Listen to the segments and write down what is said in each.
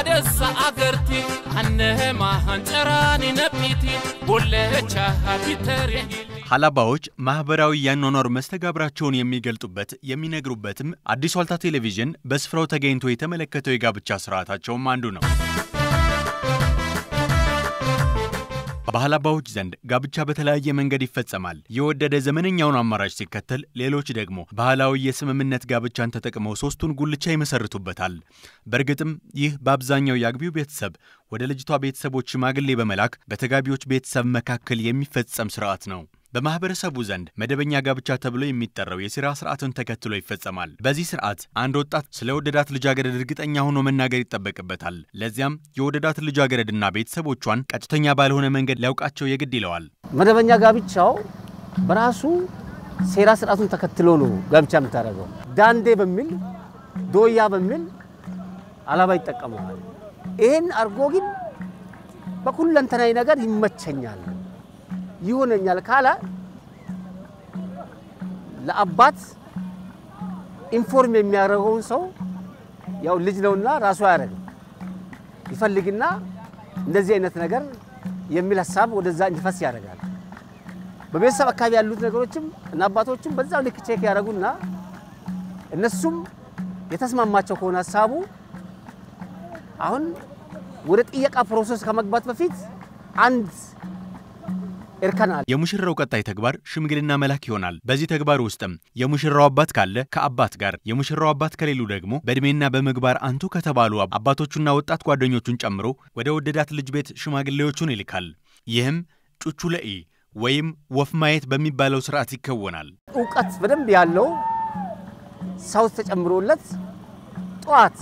አደሳ አገርቲ አነማ አንጨራኒ ነጲቲ ቦለቻ ቢተሪ ሀላባዎች ማህበራዊ የአኗኗር መስተጋብራቸውን የሚገልጡበት የሚነግሩበትም አዲስ ዋልታ ቴሌቪዥን በስፍራው ተገኝቶ የተመለከተው የጋብቻ ስርዓታቸውም አንዱ ነው። በሀላባዎች ዘንድ ጋብቻ በተለያየ መንገድ ይፈጸማል። የወደደ ዘመነኛውን አማራጭ ሲከተል፣ ሌሎች ደግሞ ባህላዊ የስምምነት ጋብቻን ተጠቅመው ሶስቱን ጉልቻ ይመሰርቱበታል። በእርግጥም ይህ በአብዛኛው የአግቢው ቤተሰብ ወደ ልጅቷ ቤተሰቦች ሽማግሌ በመላክ በተጋቢዎች ቤተሰብ መካከል የሚፈጸም ስርዓት ነው። በማህበረሰቡ ዘንድ መደበኛ ጋብቻ ተብሎ የሚጠራው የሲራ ስርዓትን ተከትሎ ይፈጸማል። በዚህ ስርዓት አንድ ወጣት ስለ ወደዳት ልጃገረድ እርግጠኛ ሆኖ መናገር ይጠበቅበታል። ለዚያም የወደዳት ልጃገረድና ቤተሰቦቿን ቀጥተኛ ባልሆነ መንገድ ሊያውቃቸው የግድ ይለዋል። መደበኛ ጋብቻው በራሱ ሴራ ስርዓቱን ተከትሎ ነው ጋብቻ የምታደርገው። ዳንዴ በሚል ዶያ በሚል አላባ ይጠቀመዋል። ይህን አርጎ ግን በሁለንተናዊ ነገር ይመቸኛል ይሆነኛል ካለ ለአባት ኢንፎርም የሚያደርገውን ሰው ያው ልጅ ነውና ራሱ አያደርግም። ይፈልግና እንደዚህ አይነት ነገር የሚል ሀሳብ ወደዛ እንዲፈስ ያደርጋል። በቤተሰብ አካባቢ ያሉት ነገሮችም እና አባቶችም በዛው ልክ ቼክ ያደርጉና እነሱም የተስማማቸው ከሆነ ሀሳቡ አሁን ወደ ጥየቃ ፕሮሰስ ከመግባት በፊት አንድ እርከናል። የሙሽራው ቀጣይ ተግባር ሽምግልና መላክ ይሆናል። በዚህ ተግባር ውስጥም የሙሽራው አባት ካለ ከአባት ጋር፣ የሙሽራው አባት ከሌሉ ደግሞ በእድሜና በምግባር አንቱ ከተባሉ አባቶቹና ወጣት ጓደኞቹን ጨምሮ ወደ ወደዳት ልጅ ቤት ሽማግሌዎቹን ይልካል። ይህም ጩቹ ለኢ ወይም ወፍ ማየት በሚባለው ስርዓት ይከወናል። እውቀት በደንብ ያለው ሰው ተጨምሮለት ጠዋት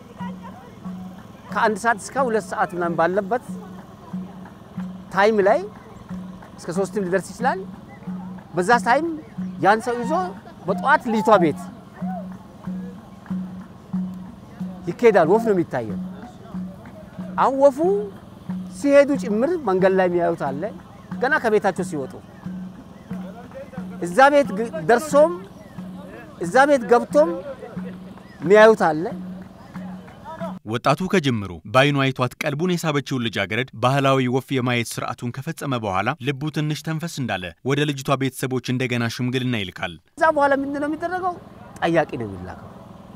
ከአንድ ሰዓት እስከ ሁለት ሰዓት ምናምን ባለበት ታይም ላይ እስከ ሶስትም ሊደርስ ይችላል። በዛ ታይም ያን ሰው ይዞ በጠዋት ልጅቷ ቤት ይካሄዳል። ወፍ ነው የሚታየው። አሁን ወፉ ሲሄዱ ጭምር መንገድ ላይ የሚያዩት አለ። ገና ከቤታቸው ሲወጡ እዛ ቤት ደርሶም እዛ ቤት ገብቶም የሚያዩት አለ። ወጣቱ ከጅምሩ በአይኑ አይቷት ቀልቡን የሳበችውን ልጃገረድ ባህላዊ ወፍ የማየት ስርዓቱን ከፈጸመ በኋላ ልቡ ትንሽ ተንፈስ እንዳለ ወደ ልጅቷ ቤተሰቦች እንደገና ሽምግልና ይልካል። ከዛ በኋላ ምንድን ነው የሚደረገው? ጠያቂ ነው የሚላከው።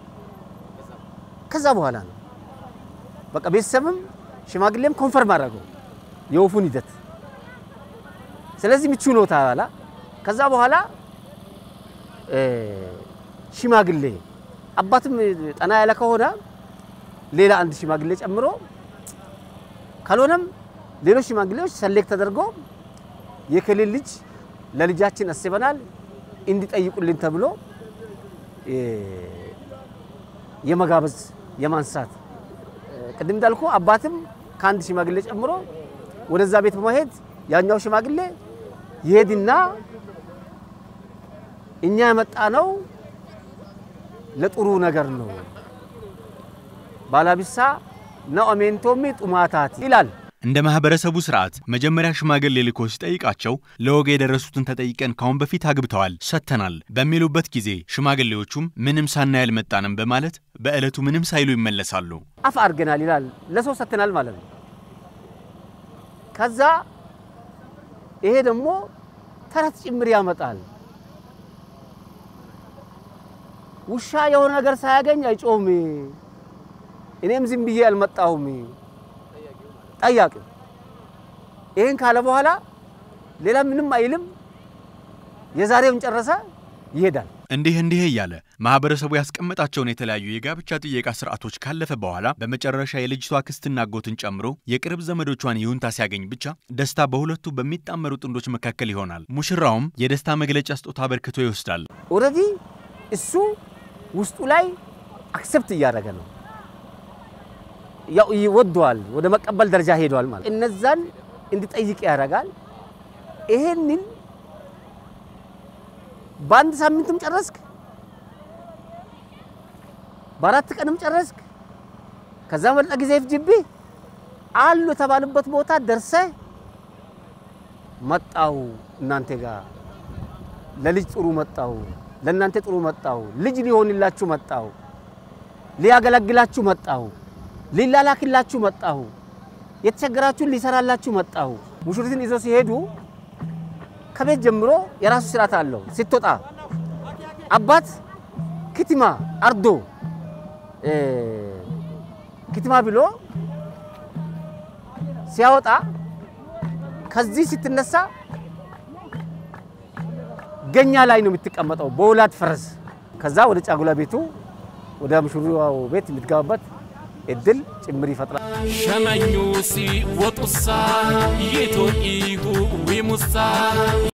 ከዛ በኋላ ነው በቃ ቤተሰብም ሽማግሌም ኮንፈርም አደረገው የወፉን ሂደት። ስለዚህ ምቹ ነው ተባላ። ከዛ በኋላ ሽማግሌ አባትም ጠና ያለ ከሆነ ሌላ አንድ ሽማግሌ ጨምሮ ካልሆነም ሌሎች ሽማግሌዎች ሰሌክት ተደርጎ የክልል ልጅ ለልጃችን አስበናል እንዲጠይቁልን ተብሎ የመጋበዝ የማንሳት ቅድም እንዳልኩ አባትም ከአንድ ሽማግሌ ጨምሮ ወደዛ ቤት በመሄድ ያኛው ሽማግሌ ይሄድና እኛ የመጣ ነው ለጥሩ ነገር ነው ባላቢሳ ነው አሜንቶሚ ጡማታት ይላል። እንደ ማህበረሰቡ ስርዓት መጀመሪያ ሽማግሌ ልኮ ሲጠይቃቸው ለወግ የደረሱትን ተጠይቀን ካሁን በፊት አግብተዋል ሰጥተናል በሚሉበት ጊዜ ሽማግሌዎቹም ምንም ሳናይ አልመጣንም በማለት በዕለቱ ምንም ሳይሉ ይመለሳሉ። አፍ አድርገናል ይላል። ለሰው ሰጥተናል ማለት ነው። ከዛ ይሄ ደግሞ ተረት ጭምር ያመጣል። ውሻ የሆነ ነገር ሳያገኝ አይጮህም። እኔም ዝም ብዬ አልመጣሁም። ጠያቂው ይህን ካለ በኋላ ሌላ ምንም አይልም። የዛሬውን ጨረሰ፣ ይሄዳል። እንዲህ እንዲህ እያለ ማህበረሰቡ ያስቀመጣቸውን የተለያዩ የጋብቻ ጥየቃ ስርዓቶች ካለፈ በኋላ በመጨረሻ የልጅቷ ክስትና አጎትን ጨምሮ የቅርብ ዘመዶቿን ይሁንታ ሲያገኝ ብቻ ደስታ በሁለቱ በሚጣመሩ ጥንዶች መካከል ይሆናል። ሙሽራውም የደስታ መግለጫ ስጦታ አበርክቶ ይወስዳል። ኦልሬዲ እሱ ውስጡ ላይ አክሰፕት እያደረገ ነው ያው ይወደዋል፣ ወደ መቀበል ደረጃ ሄደዋል ማለት እነዛን እንዲጠይቅ ያደርጋል። ይሄንን በአንድ ሳምንትም ጨረስክ፣ በአራት ቀንም ጨረስክ፣ ከዛ መልጠ ጊዜ ይፍጅብህ አሉ የተባሉበት ቦታ ደርሰህ መጣው እናንተ ጋር ለልጅ ጥሩ መጣው፣ ለእናንተ ጥሩ መጣው፣ ልጅ ሊሆንላችሁ መጣው፣ ሊያገለግላችሁ መጣው ሊላላክላችሁ መጣሁ፣ የተቸገራችሁን ሊሰራላችሁ መጣሁ። ሙሽሪትን ይዞ ሲሄዱ ከቤት ጀምሮ የራሱ ስርዓት አለው። ስትወጣ አባት ክትማ አርዶ ክትማ ብሎ ሲያወጣ ከዚህ ስትነሳ ገኛ ላይ ነው የምትቀመጠው በወላድ ፈረስ። ከዛ ወደ ጫጉላ ቤቱ ወደ ሙሽራው ቤት የምትገባበት እድል ጭምር ይፈጥራል። ሸመኙ ሲወጡሳ ይቶ ኢሁ ዊሙሳ